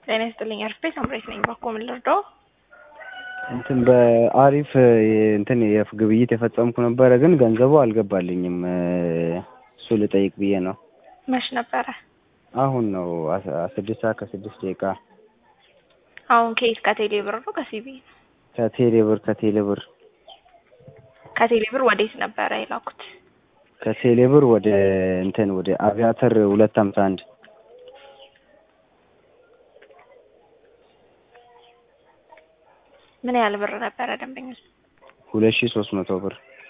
ጤና ይስጥልኝ አርፌ ሳምሬት ነኝ። ባኮ ምን ልርዳው? እንትን በአሪፍ እንትን ግብይት የፈጸምኩ ነበረ፣ ግን ገንዘቡ አልገባልኝም። እሱ ልጠይቅ ብዬ ነው። መች ነበረ? አሁን ነው ስድስት ሰዓት ከስድስት ደቂቃ አሁን ከየት ከቴሌ ብር ነው ከሲቢ? ከቴሌ ብር ከቴሌ ብር ከቴሌ ብር ወዴት ነበረ የላኩት? ከቴሌ ብር ወደ እንትን ወደ አቪያተር ሁለት ሀምሳ አንድ ምን ያህል ብር ነበረ ደንበኞች? ሁለት ሺ ሶስት መቶ ብር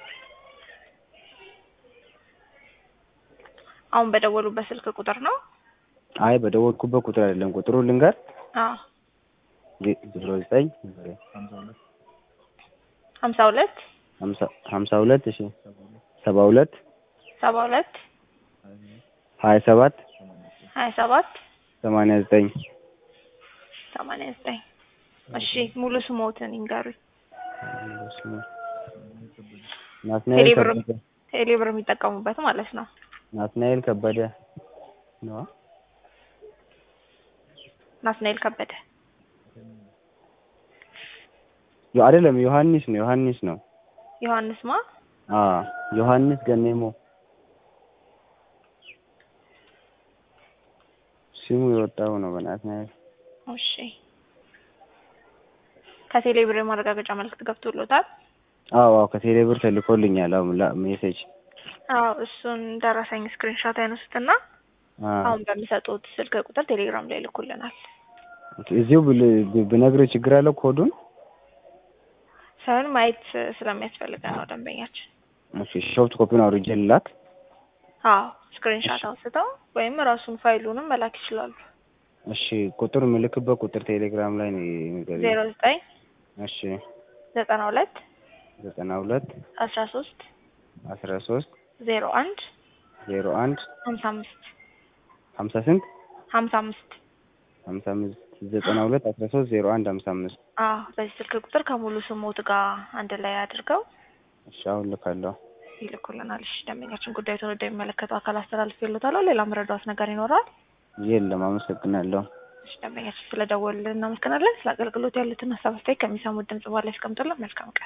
አሁን በደወሉበት ስልክ ቁጥር ነው? አይ በደወልኩበት ቁጥር አይደለም። ቁጥሩ ልንገር አዎ ዜሮ ዘጠኝ ሀምሳ ሁለት ሀምሳ ሁለት እሺ ሰባ ሁለት ሰባ ሁለት ሀያ ሰባት ሀያ ሰባት ሰማንያ ዘጠኝ ሰማንያ ዘጠኝ እሺ ሙሉ ስሞትን ይንገሩኝ። ናትናኤል ቴሌብር ከበደ ቴሌብር የሚጠቀሙበት ማለት ነው። ናትናኤል ከበደ ነው። ናትናኤል ከበደ ዮ- አይደለም ዮሐንስ ነው ዮሐንስ ነው። ዮሐንስ ማ አ ዮሐንስ ገኔሞ ስሙ የወጣው ነው በናትናኤል እሺ ከቴሌ ብር የማረጋገጫ መልዕክት ገብቶሎታል? አዎ አዎ ከቴሌ ብር ተልኮልኛል። አሁን ላ ሜሴጅ አዎ እሱን ደረሰኝ ስክሪንሾት ያነሱትና አ አሁን በሚሰጡት ስልክ ቁጥር ቴሌግራም ላይ ልኩልናል። እዚሁ ብል- ብነግርህ ችግር አለው ኮዱን? ሳይሆን ማየት ስለሚያስፈልገን ነው ደንበኛችን። እሺ ሾፍት ኮፒውን አውርጄ ልላክ። አዎ ስክሪንሾት አንስተው ወይም ራሱን ፋይሉንም መላክ ይችላሉ። እሺ ቁጥር ምልክበት ቁጥር ቴሌግራም ላይ ነው የሚገርም። ዜሮ ዘጠኝ እሺ ዘጠና ሁለት ዘጠና ሁለት አስራ ሶስት አስራ ሶስት ዜሮ አንድ ዜሮ አንድ ሀምሳ አምስት ሀምሳ ስንት ሀምሳ አምስት ሀምሳ አምስት ዘጠና ሁለት አስራ ሶስት ዜሮ አንድ ሀምሳ አምስት አዎ በዚህ ስልክ ቁጥር ከሙሉ ስሞት ጋር አንድ ላይ አድርገው እሺ አሁን ልካለሁ። ይልኩልናል። እሺ ደንበኛችን ጉዳዩን ወደሚመለከተው አካል አስተላልፍ ይሉታል። ሌላ መረዳት ነገር ይኖራል? የለም አመሰግናለሁ። እሺ ደንበኛችን ስለደወሉልን እናመሰግናለን። ስለ አገልግሎት ያሉትን ሀሳብ አስተያየት ከሚሰሙት ድምጽ በኋላ ያስቀምጡልን። መልካም ቀን